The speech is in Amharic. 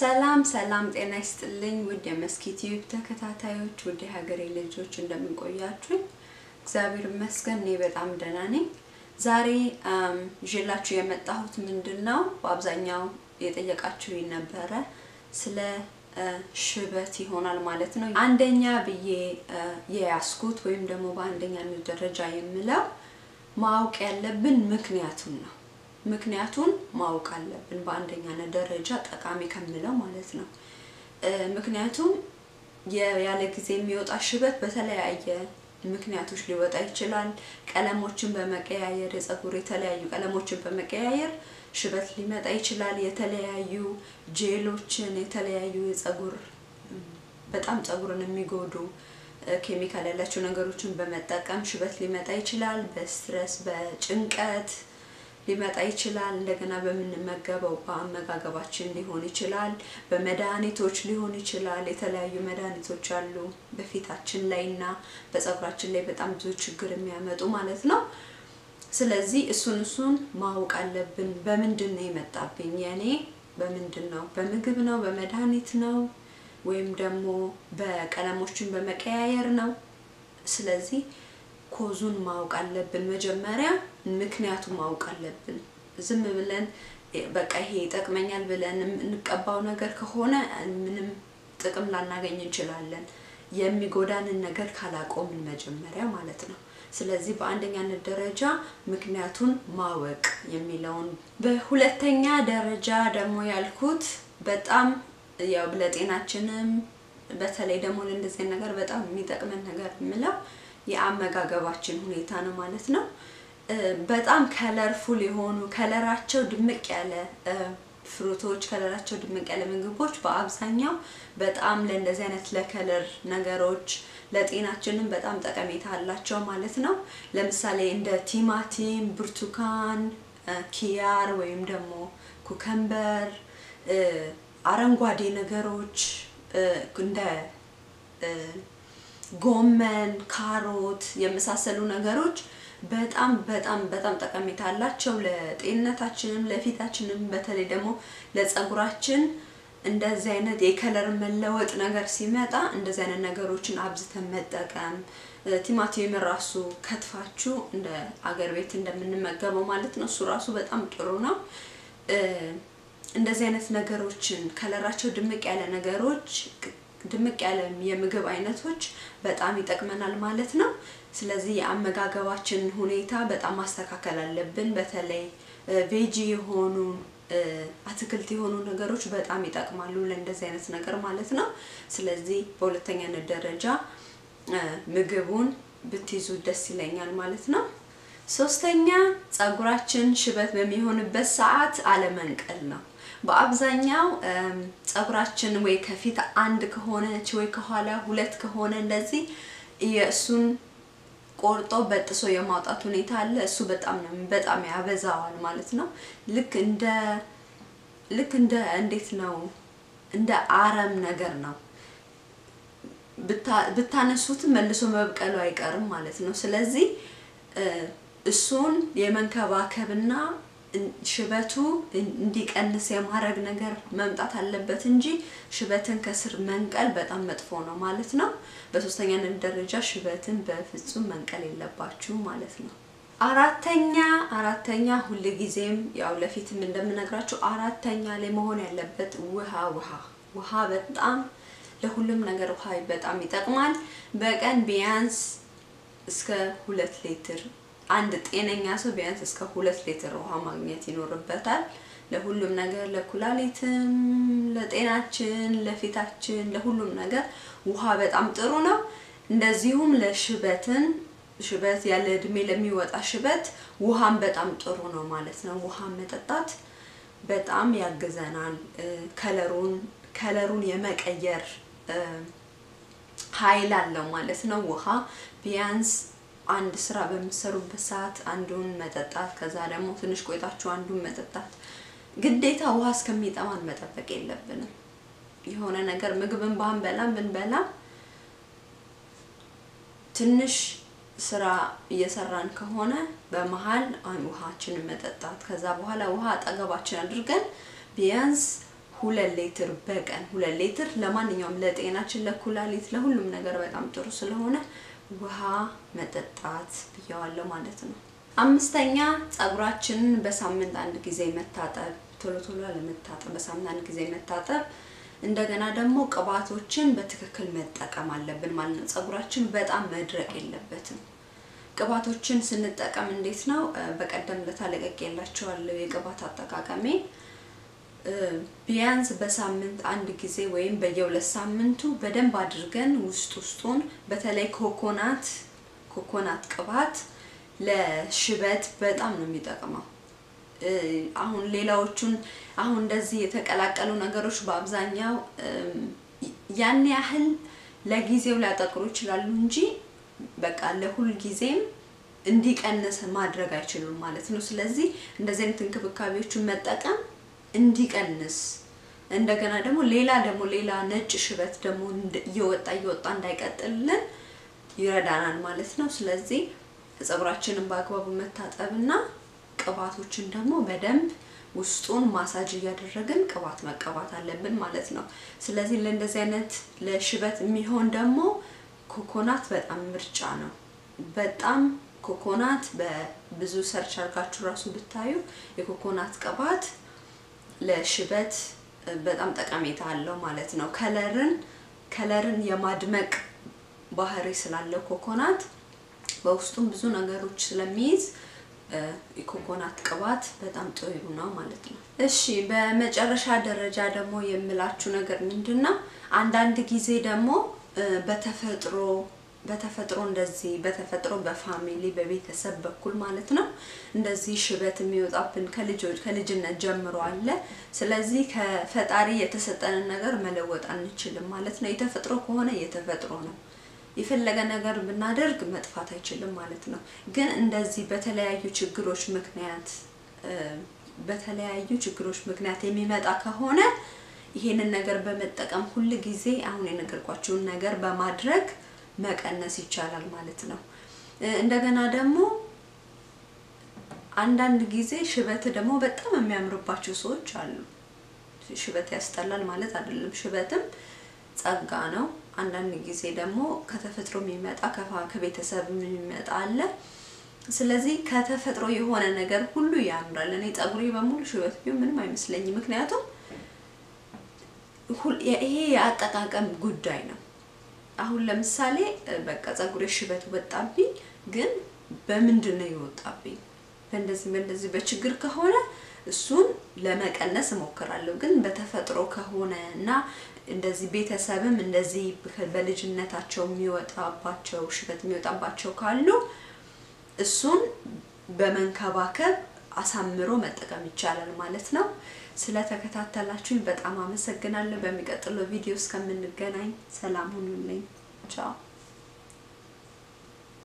ሰላም ሰላም፣ ጤና ይስጥልኝ ውድ የመስኪ ቲዩብ ተከታታዮች፣ ውድ የሀገሬ ልጆች እንደምንቆያችሁኝ፣ እግዚአብሔር ይመስገን እኔ በጣም ደህና ነኝ። ዛሬ ይዤላችሁ የመጣሁት ምንድን ነው? በአብዛኛው የጠየቃችሁኝ ነበረ ስለ ሽበት ይሆናል ማለት ነው። አንደኛ ብዬ የያዝኩት ወይም ደግሞ በአንደኛነት ደረጃ የምለው ማወቅ ያለብን ምክንያቱን ነው። ምክንያቱን ማወቅ አለብን በአንደኛነት ደረጃ ጠቃሚ ከምለው ማለት ነው። ምክንያቱም ያለ ጊዜ የሚወጣ ሽበት በተለያየ ምክንያቶች ሊወጣ ይችላል። ቀለሞችን በመቀያየር የፀጉር የተለያዩ ቀለሞችን በመቀያየር ሽበት ሊመጣ ይችላል። የተለያዩ ጄሎችን፣ የተለያዩ የፀጉር በጣም ፀጉርን የሚጎዱ ኬሚካል ያላቸው ነገሮችን በመጠቀም ሽበት ሊመጣ ይችላል። በስትረስ በጭንቀት ሊመጣ ይችላል። እንደገና በምንመገበው በአመጋገባችን ሊሆን ይችላል። በመድኃኒቶች ሊሆን ይችላል። የተለያዩ መድኃኒቶች አሉ በፊታችን ላይ እና በፀጉራችን ላይ በጣም ብዙ ችግር የሚያመጡ ማለት ነው። ስለዚህ እሱን እሱን ማወቅ አለብን። በምንድን ነው የመጣብኝ የኔ በምንድን ነው? በምግብ ነው? በመድኃኒት ነው? ወይም ደግሞ በቀለሞችን በመቀያየር ነው? ስለዚህ ኮዙን ማወቅ አለብን። መጀመሪያ ምክንያቱን ማወቅ አለብን። ዝም ብለን በቃ ይሄ ይጠቅመኛል ብለን እንቀባው ነገር ከሆነ ምንም ጥቅም ላናገኝ እንችላለን። የሚጎዳንን ነገር ካላቆምን መጀመሪያ ማለት ነው። ስለዚህ በአንደኛነት ደረጃ ምክንያቱን ማወቅ የሚለውን፣ በሁለተኛ ደረጃ ደግሞ ያልኩት በጣም ያው ለጤናችንም በተለይ ደግሞ ለእንደዚህ ነገር በጣም የሚጠቅመን ነገር የምለው የአመጋገባችን ሁኔታ ነው ማለት ነው። በጣም ከለርፉል የሆኑ ከለራቸው ድምቅ ያለ ፍሩቶች፣ ከለራቸው ድምቅ ያለ ምግቦች በአብዛኛው በጣም ለእንደዚህ አይነት ለከለር ነገሮች ለጤናችንም በጣም ጠቀሜታ አላቸው ማለት ነው። ለምሳሌ እንደ ቲማቲም፣ ብርቱካን፣ ኪያር ወይም ደግሞ ኩከምበር፣ አረንጓዴ ነገሮች እንደ ጎመን፣ ካሮት የመሳሰሉ ነገሮች በጣም በጣም በጣም ጠቀሜታ አላቸው ለጤንነታችንም ለፊታችንም በተለይ ደግሞ ለፀጉራችን እንደዚህ አይነት የከለር መለወጥ ነገር ሲመጣ እንደዚህ አይነት ነገሮችን አብዝተን መጠቀም ቲማቲም ራሱ ከትፋችሁ እንደ አገር ቤት እንደምንመገበው ማለት ነው። እሱ ራሱ በጣም ጥሩ ነው። እንደዚህ አይነት ነገሮችን ከለራቸው ድምቅ ያለ ነገሮች ድምቅ ያለ የምግብ አይነቶች በጣም ይጠቅመናል ማለት ነው። ስለዚህ የአመጋገባችን ሁኔታ በጣም ማስተካከል አለብን። በተለይ ቬጂ የሆኑ አትክልት የሆኑ ነገሮች በጣም ይጠቅማሉ ለእንደዚህ አይነት ነገር ማለት ነው። ስለዚህ በሁለተኛነት ደረጃ ምግቡን ብትይዙ ደስ ይለኛል ማለት ነው። ሶስተኛ ፀጉራችን ሽበት በሚሆንበት ሰዓት አለመንቀል ነው። በአብዛኛው ፀጉራችን ወይ ከፊት አንድ ከሆነች ወይ ከኋላ ሁለት ከሆነ እንደዚህ የእሱን ቆርጦ በጥሶ የማውጣት ሁኔታ አለ። እሱ በጣም ነው በጣም ያበዛዋል ማለት ነው። ልክ እንደ ልክ እንደ እንዴት ነው እንደ አረም ነገር ነው። ብታነሱትም መልሶ መብቀሉ አይቀርም ማለት ነው። ስለዚህ እሱን የመንከባከብና ሽበቱ እንዲቀንስ የማድረግ ነገር መምጣት አለበት እንጂ ሽበትን ከስር መንቀል በጣም መጥፎ ነው ማለት ነው። በሶስተኛነት ደረጃ ሽበትን በፍጹም መንቀል የለባችሁ ማለት ነው። አራተኛ አራተኛ ሁልጊዜም ያው ለፊትም እንደምነግራችሁ አራተኛ ላይ መሆን ያለበት ውሃ ውሃ ውሃ በጣም ለሁሉም ነገር ውሃ በጣም ይጠቅማል። በቀን ቢያንስ እስከ ሁለት ሊትር አንድ ጤነኛ ሰው ቢያንስ እስከ ሁለት ሊትር ውሃ ማግኘት ይኖርበታል። ለሁሉም ነገር ለኩላሊትም፣ ለጤናችን፣ ለፊታችን፣ ለሁሉም ነገር ውሃ በጣም ጥሩ ነው። እንደዚሁም ለሽበትን ሽበት ያለ እድሜ ለሚወጣ ሽበት ውሃም በጣም ጥሩ ነው ማለት ነው። ውሃ መጠጣት በጣም ያግዘናል። ከለሩን ከለሩን የመቀየር ኃይል አለው ማለት ነው። ውሃ ቢያንስ አንድ ስራ በምትሰሩበት ሰዓት አንዱን መጠጣት፣ ከዛ ደግሞ ትንሽ ቆይታችሁ አንዱን መጠጣት። ግዴታ ውሃ እስከሚጠማን መጠበቅ የለብንም። የሆነ ነገር ምግብን ባንበላም ብንበላም ትንሽ ስራ እየሰራን ከሆነ በመሀል ውሃችንን መጠጣት፣ ከዛ በኋላ ውሃ አጠገባችን አድርገን ቢያንስ ሁለት ሊትር በቀን ሁለት ሊትር ለማንኛውም ለጤናችን፣ ለኩላሊት፣ ለሁሉም ነገር በጣም ጥሩ ስለሆነ ውሃ መጠጣት ብየዋለሁ ማለት ነው። አምስተኛ ፀጉራችንን በሳምንት አንድ ጊዜ መታጠብ፣ ቶሎ ቶሎ አለመታጠብ፣ በሳምንት አንድ ጊዜ መታጠብ። እንደገና ደግሞ ቅባቶችን በትክክል መጠቀም አለብን ማለት ነው። ፀጉራችን በጣም መድረቅ የለበትም። ቅባቶችን ስንጠቀም እንዴት ነው? በቀደም ለታ ለቅቄላችኋለሁ የቅባት አጠቃቀሜ ቢያንስ በሳምንት አንድ ጊዜ ወይም በየሁለት ሳምንቱ በደንብ አድርገን ውስጥ ውስጡን በተለይ ኮኮናት ኮኮናት ቅባት ለሽበት በጣም ነው የሚጠቅመው። አሁን ሌላዎቹን አሁን እንደዚህ የተቀላቀሉ ነገሮች በአብዛኛው ያን ያህል ለጊዜው ሊያጠቅሩ ይችላሉ እንጂ በቃ ለሁል ጊዜም እንዲቀንስ ማድረግ አይችሉም ማለት ነው። ስለዚህ እንደዚህ አይነት እንክብካቤዎችን መጠቀም እንዲቀንስ እንደገና ደግሞ ሌላ ደግሞ ሌላ ነጭ ሽበት ደግሞ እየወጣ እየወጣ እንዳይቀጥልልን ይረዳናል ማለት ነው። ስለዚህ ፀጉራችንን በአግባቡ መታጠብና ቅባቶችን ደግሞ በደንብ ውስጡን ማሳጅ እያደረግን ቅባት መቀባት አለብን ማለት ነው። ስለዚህ ለእንደዚህ አይነት ለሽበት የሚሆን ደግሞ ኮኮናት በጣም ምርጫ ነው። በጣም ኮኮናት በብዙ ሰርች አድርጋችሁ ራሱ ብታዩ የኮኮናት ቅባት ለሽበት በጣም ጠቀሜታ አለው ማለት ነው። ከለርን ከለርን የማድመቅ ባህሪ ስላለው ኮኮናት በውስጡም ብዙ ነገሮች ስለሚይዝ የኮኮናት ቅባት በጣም ጥሩ ነው ማለት ነው። እሺ በመጨረሻ ደረጃ ደግሞ የምላችሁ ነገር ምንድን ነው? አንዳንድ ጊዜ ደግሞ በተፈጥሮ በተፈጥሮ እንደዚህ በተፈጥሮ በፋሚሊ በቤተሰብ በኩል ማለት ነው እንደዚህ ሽበት የሚወጣብን ከልጆች ከልጅነት ጀምሮ አለ። ስለዚህ ከፈጣሪ የተሰጠንን ነገር መለወጥ አንችልም ማለት ነው። የተፈጥሮ ከሆነ የተፈጥሮ ነው። የፈለገ ነገር ብናደርግ መጥፋት አይችልም ማለት ነው። ግን እንደዚህ በተለያዩ ችግሮች ምክንያት በተለያዩ ችግሮች ምክንያት የሚመጣ ከሆነ ይሄንን ነገር በመጠቀም ሁል ጊዜ አሁን የነገርኳችሁን ነገር በማድረግ መቀነስ ይቻላል ማለት ነው። እንደገና ደግሞ አንዳንድ ጊዜ ሽበት ደግሞ በጣም የሚያምርባቸው ሰዎች አሉ። ሽበት ያስጠላል ማለት አይደለም። ሽበትም ጸጋ ነው። አንዳንድ ጊዜ ደግሞ ከተፈጥሮ የሚመጣ ከቤተሰብ የሚመጣ አለ። ስለዚህ ከተፈጥሮ የሆነ ነገር ሁሉ ያምራል። እኔ ጸጉሬ በሙሉ ሽበት ቢሆን ምንም አይመስለኝም። ምክንያቱም ይሄ የአጠቃቀም ጉዳይ ነው። አሁን ለምሳሌ በቃ ጸጉሬ ሽበት ወጣብኝ፣ ግን በምንድን ነው የወጣብኝ? በእንደዚህ በእንደዚህ በችግር ከሆነ እሱን ለመቀነስ እሞክራለሁ። ግን በተፈጥሮ ከሆነ እና እንደዚህ ቤተሰብም እንደዚህ በልጅነታቸው የሚወጣባቸው ሽበት የሚወጣባቸው ካሉ እሱን በመንከባከብ አሳምሮ መጠቀም ይቻላል ማለት ነው። ስለተከታተላችሁኝ በጣም አመሰግናለሁ። በሚቀጥለው ቪዲዮ እስከምንገናኝ ሰላም ሁኑልኝ። ቻው